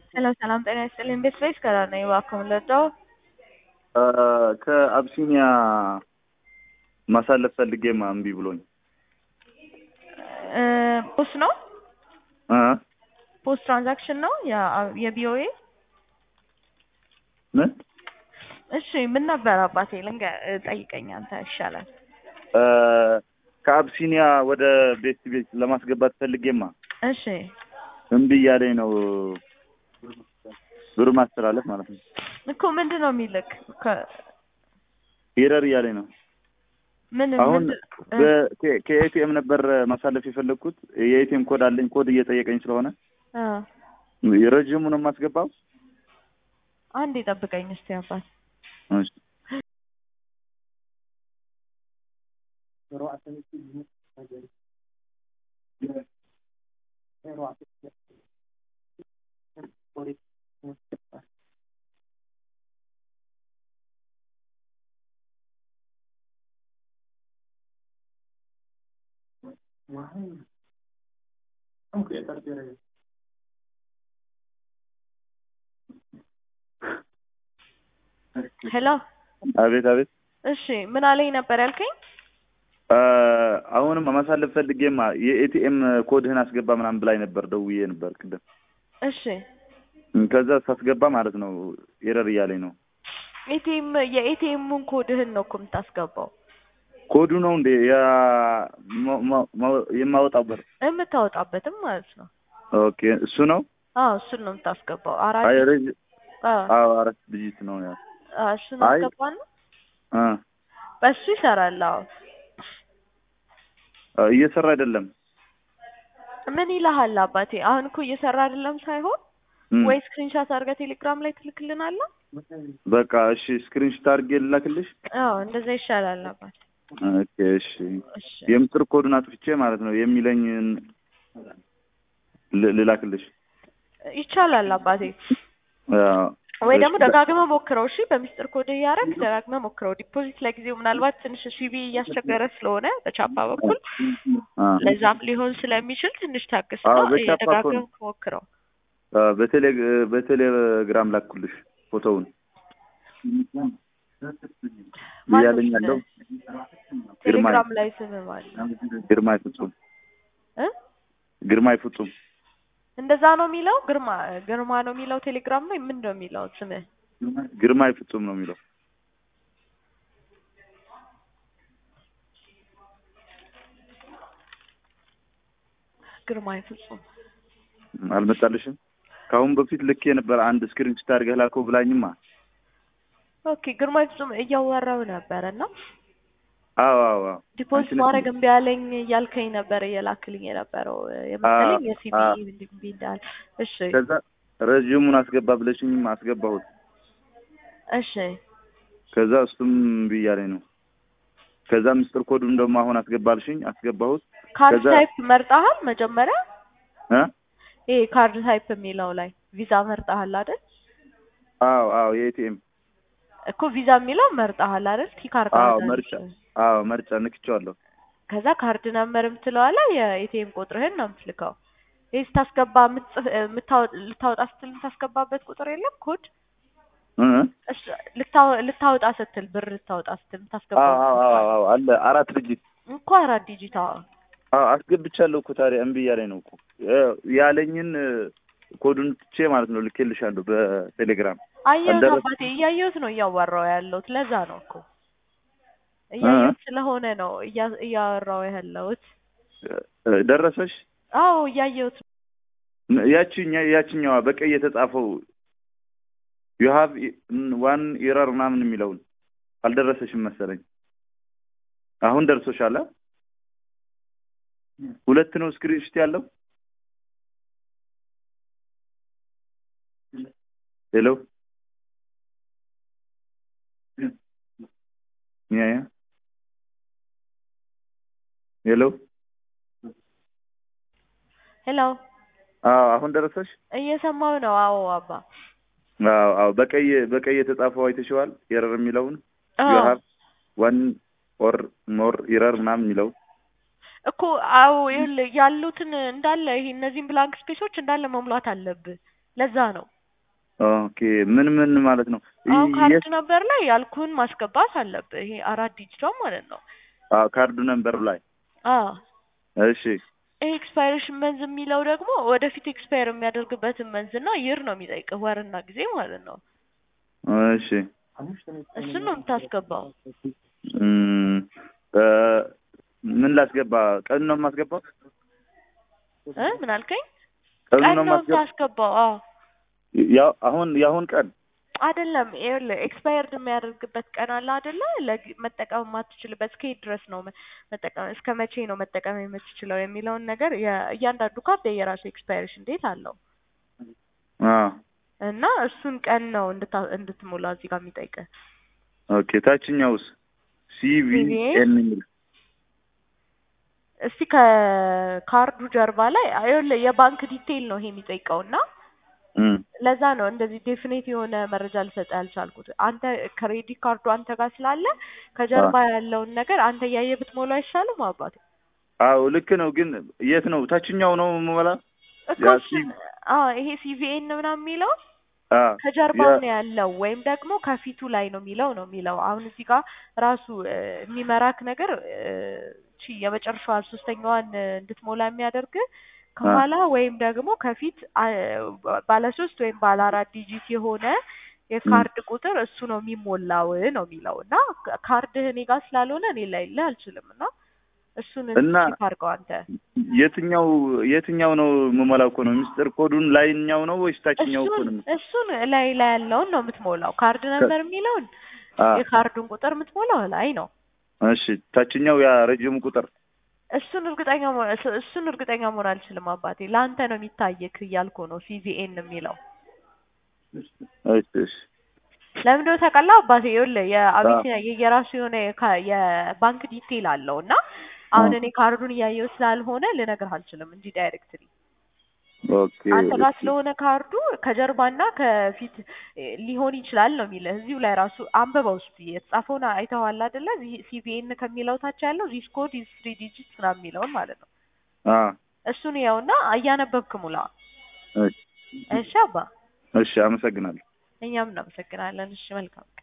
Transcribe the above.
ሰላም ሰላም፣ ጤና ይስጥልኝ። ቤት ፌስ ከራ ነኝ። እባክዎ ልርዳዎ? ከአብሲኒያ ማሳለፍ ፈልጌማ እምቢ ብሎኝ ፖስት ነው እ ፖስት ትራንዛክሽን ነው የቢኦኤ ምን እሺ ምን ነበር አባቴ ልንገ ጠይቀኝ አንተ ይሻላል እ ከአብሲኒያ ወደ ቤት ቤት ለማስገባት ፈልጌማ እሺ እምቢ እያለኝ ነው ብር ማስተላለፍ ማለት ነው እኮ ምንድን ነው የሚልክ ኤረር እያለኝ ነው ምን አሁን ምንድን- በ- ከኤቲኤም ነበር ማሳለፍ የፈለግኩት የኤቲኤም ኮድ አለኝ ኮድ እየጠየቀኝ ስለሆነ እ ረዥሙ ነው የማስገባው አንድ ይጠብቀኝ እስቲ አባት እሺ ሄሎ አቤት አቤት እሺ ምን አለኝ ነበር ያልከኝ አ፣ አሁንም ማሳለፍ ፈልጌማ የኤቲኤም ኮድህን አስገባ ምናምን ብላኝ ነበር ደውዬ ነበር ቅድም እሺ ከዛ ሳስገባ ማለት ነው ኤረር እያለኝ ነው ኤቲኤም የኤቲኤሙን ኮድህን ነው እኮ የምታስገባው ኮዱ ነው እንዴ ያ ማ- ማ- ማ- የማወጣው ብር የምታወጣበትም ማለት ነው ኦኬ እሱ ነው አዎ እሱን ነው የምታስገባው አራት አይ ረዥ አዎ አዎ አራት ዲጂት ነው ያ አዎ፣ እሱን አይ- አስገባና አ በሱ ይሰራል አዎ አ፣ እየሰራ አይደለም ምን ይልሃል አባቴ አሁን እኮ እየሰራ አይደለም ሳይሆን እም፣ ወይ ስክሪንሻት አድርገህ ቴሌግራም ላይ ትልክልናለህ በቃ እሺ ስክሪንሾት አድርጌ ልላክልሽ አዎ እንደዛ ይሻላል አባቴ ኦኬ እሺ እሺ የምስጢር ኮዱን አጥፍቼ ማለት ነው የሚለኝን ል- ልላክልሽ ይቻላል አባቴ አዎ። ወይ ደግሞ እሺ፣ ደጋግመህ ሞክረው እሺ በሚስጥር ኮድ እያደረግ ደጋግመህ ሞክረው ዲፖዚት ለጊዜው ምናልባት ትንሽ ሲቪ እያስቸገረ ስለሆነ በቻፓ በኩል አ፣ ለዛም ሊሆን ስለሚችል ትንሽ ታግስ አዎ፣ ነው በቻፓ እኮ ደጋግመህ ነው። ሞክረው አ፣ በቴሌ በቴሌግራም ላኩልሽ ፎቶውን ማነው እያለኝ ስምህ? ያለው ግርማይ ቴሌግራም ላይ ስም ማለት ግርማይ ፍጹም እ ግርማይ ፍጹም እንደዛ ነው የሚለው ግርማ ግርማ ነው የሚለው ቴሌግራም ላይ ምን ነው የሚለው ስምህ ግርማይ ፍጹም ነው የሚለው ግርማ ፍጹም አልመጣልሽም ከአሁን በፊት ልክ የነበረ አንድ ስክሪንሾት አድርገህ ላከው ብላኝማ ኦኬ ግርማ ፍጹም እያወራው ነበረ እና አዎ አዎ አዎ ዲፖዚት አንቺ ነሽ ማድረግ እምቢ አለኝ እያልከኝ ነበር እየላክልኝ የነበረው የመሰለኝ የሲቢ አዎ። እምቢ እንዳለ እሺ ከዛ ረዥሙን አስገባ ብለሽኝም አስገባሁት እሺ ከዛ እሱም እምቢ እያለኝ ነው ከዛ ምስጢር ኮዱን ደግሞ አሁን አስገባልሽኝ አስገባሁት ካርድ ከዛ- ታይፕ መርጠሃል መጀመሪያ እ ይሄ ካርድ ታይፕ የሚለው ላይ ቪዛ መርጠሃል አይደል አዎ አዎ የኤቲኤም እኮ ቪዛ የሚለው መርጠሃል አይደል ቲ ካርድ አዎ አድርገህ መርጫ ነው። አዎ መርጫ ንክቼዋለሁ ከዛ ካርድ ነምበር የምትለዋ ላይ የኤቲኤም ቁጥርህን ነው የምትልከው ይህ ስታስገባ የምትጽፍ- የምታወ- ልታወጣ ስትል የምታስገባበት ቁጥር የለም ኮድ እ እሱ ልታወ- ልታወጣ ስትል ብር ልታወጣ ስትል አዎ የምታስገባበት አዎ ቁጥር አዎ አዎ አለ አራት ድርጅት እንኳ አራት ዲጂት አዎ አዎ አስገብቻለሁ እኮ ታዲያ እምቢ እያለኝ ነው እኮ እ ያለኝን እ፣ ኮዱን ትቼ ማለት ነው ልኬልሻለሁ በቴሌግራም አየሁት አልደረሰ- አባቴ እያየሁት ነው እያወራው ያለሁት ለዛ ነው እኮ እያየሁት ስለሆነ ነው እያ- እያወራው ያለሁት እ፣ ደረሰሽ አዎ እያየሁት ነው ያቺኛ ያቺኛዋ በቀይ የተጻፈው ዩ ሃቭ ዋን ኤረር ምናምን የሚለውን አልደረሰሽም መሰለኝ አሁን ደርሶሻል አ? ሁለት ነው ስክሪንሾት ያለው ሄሎ ያ ያ ሄሎ ሄሎ አዎ አሁን ደረሰሽ እየሰማው ነው አዎ አባ አዎ አዎ በቀይ በቀይ የተጻፈው አይተሽዋል ኤረር የሚለውን ዩ አዎ ሃቭ ዋን ኦር ሞር ኢረር ምናምን የሚለው እኮ አዎ ይኸውልህ ያሉትን እንዳለ ይሄ እነዚህን ብላንክ ስፔሶች እንዳለ መሙላት አለብህ። ለዛ ነው ኦኬ ምን ምን ማለት ነው? አሁን ካርድ የት- ነበር ላይ ያልኩህን ማስገባት አለብህ። ይሄ አራት ዲጂቷ ማለት ነው። አዎ ካርዱ ነንበሩ ላይ አዎ እሺ ይሄ ኤክስፓይሬሽን መንዝ የሚለው ደግሞ ወደፊት ኤክስፓየር የሚያደርግበትን መንዝ እና ይር ነው የሚጠይቅህ ወርና ጊዜ ማለት ነው። እሺ እሱን ነው የምታስገባው። እም፣ እ፣ ምን ላስገባ? ቀኑ ነው የማስገባው? እ ምን አልከኝ? ቀኑ ቀን ነው ነው የማስገባው? የምታስገባው። አዎ ያው አሁን የአሁን ቀን አይደለም ይኸውልህ ኤክስፓየርድ የሚያደርግበት ቀን አለ አይደለ? ለግ- መጠቀም የማትችልበት እስከ የት ድረስ ነው መ- መጠቀም እስከ መቼ ነው መጠቀም የምትችለው የሚለውን ነገር የ- እያንዳንዱ ካርድ የራሱ ኤክስፓይሬሽን ዴት አለው አዎ እና እሱን ቀን ነው እንድታ- እንድትሞላ እዚህ ጋር የሚጠይቅህ። ኦኬ ታችኛውስ ሲቪኤን የሚል እስቲ ከካርዱ ጀርባ ላይ ይኸውልህ የባንክ ዲቴይል ነው ይሄ የሚጠይቀው እና እም፣ ለዛ ነው እንደዚህ ዴፊኔት የሆነ መረጃ ልሰጥ ያልቻልኩት። አንተ ክሬዲት ካርዱ አንተ ጋር ስላለ ከጀርባ ያለውን ነገር አንተ እያየ ብትሞላ አይሻልም አባቴ? አዎ ልክ ነው። ግን የት ነው ታችኛው ነው የምሞላ? እኮ ያ እሱን አዎ ይሄ ሲቪኤን ምናምን የሚለው አ ከጀርባው ያ- ነው ያለው ወይም ደግሞ ከፊቱ ላይ ነው የሚለው ነው የሚለው። አሁን እዚህ ጋር ራሱ እ፣ የሚመራክ ነገር እ፣ ቺ የመጨረሻዋ ሶስተኛዋን እ፣ እንድትሞላ የሚያደርግ ከኋላ ወይም ደግሞ ከፊት አ፣ ባለ ሶስት ወይም ባለ አራት ዲጂት የሆነ የካርድ ቁጥር እሱ ነው የሚሞላው ነው የሚለው እና ካ- ካርድህ እኔ ጋር ስላልሆነ እኔ ላይልህ አልችልም እና እሱን እና- ቼክ አድርገው አንተ። የትኛው የትኛው ነው የምሞላው እኮ ነው ሚስጥር ኮዱን ላይኛው ነው ወይስ ታችኛው እኮ እሱን ነው? እሱን ላይ ላይ ያለውን ነው የምትሞላው። ካርድ ነበር የሚለውን አ የካርዱን ቁጥር የምትሞላው ላይ ነው። እሺ ታችኛው ያ ረጅሙ ቁጥር እሱን እርግጠኛ መሆን እሱ- እሱን እርግጠኛ መሆን አልችልም አባቴ። ለአንተ ነው የሚታየክ እያልኩ ነው ሲቪኤን የሚለው እሺ እሺ ለምንድን ነው ታውቃለህ አባቴ? ይኸውልህ የአቢሲኒያ የየራሱ የሆነ የካ- የባንክ ዲቴይል አለው እና አሁን እኔ ካርዱን እያየው ስላልሆነ ልነግርህ አልችልም እንጂ ዳይሬክትሊ ኦኬ አንተ ጋር ስለሆነ ካርዱ ከጀርባና ከፊት እ, ሊሆን ይችላል ነው የሚልህ። እዚሁ ላይ ራሱ አንብበው እስኪ የተጻፈውን አይተኸዋል አይደለ? ሲቪኤን ከሚለው ታች ያለው ዚስ ኮድ ኢዝ ትሪ ዲጂት ምናምን የሚለውን ማለት ነው። አ እሱን ያውና እያነበብክ ሙላ። እሺ እሺ አባ፣ እሺ አመሰግናለሁ። እኛም እናመሰግናለን። እሺ መልካም